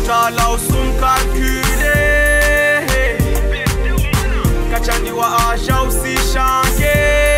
autala usumkalkule kachaniwa asha usishange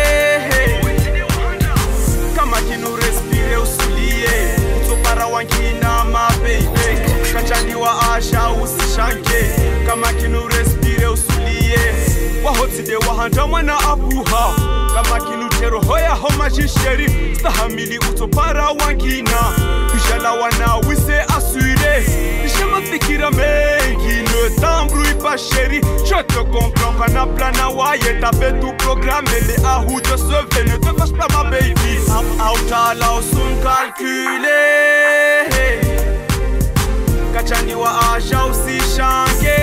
kama kinu respire usulie utopara wangina mabeibe kachaniwa asha usishange kama kinu respire usulie wahotside wahanda mwana abuha kama kinu tero hoya homa jisheri stahamili utopara wangina kujala wana wise asure ishemafikira mengi ne tambrui pas chéri je te comprends kana plana waye tape tout programme les ahou de se fait ne te fâche pas ma baby autala usum calculer kachaniwa asha usishange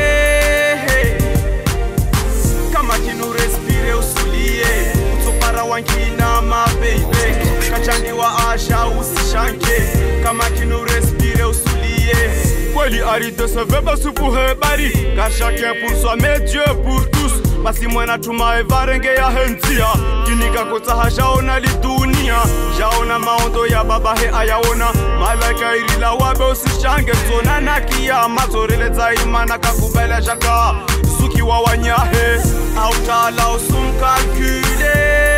kama kinu respire usulie utopara wangina mabeibe kachaniwa asha usishange kama kinu respire usulie kweli aride se veut pas supuhe bari car chacun pour soi mais Dieu pour tous basi mwana tumae varenge ya hentia kinika kotsaha jaona lidunia jaona maondo ya baba he ayaona malaika irila wabe usishange tsona na kiyama tsoreletsa imana kakubela shaka suki wa wanyahe autala usumkalkule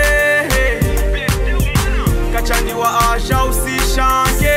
kachaniwa asha usishange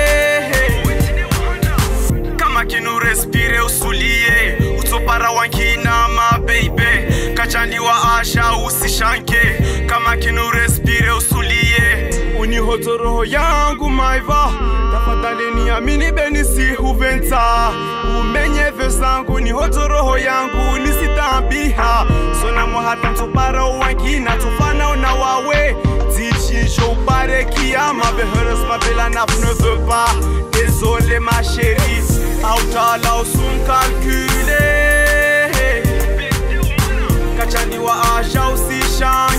kama kinu respire usulie utopara wankina mabeibe kachaniwa asha usishanke kama kinu respire usulie unihoto roho yangu maiva tafadhali niamini benisi huventa umenye vyo zangu nihoto roho yangu nisitambiha sonamo hata ntopara wankina tofana una wawe Dichinjo upare kiama Heureusement Bella Naf ne veut pas Désolé ma chérie Autala usum calculer Kachaniwa asha usishan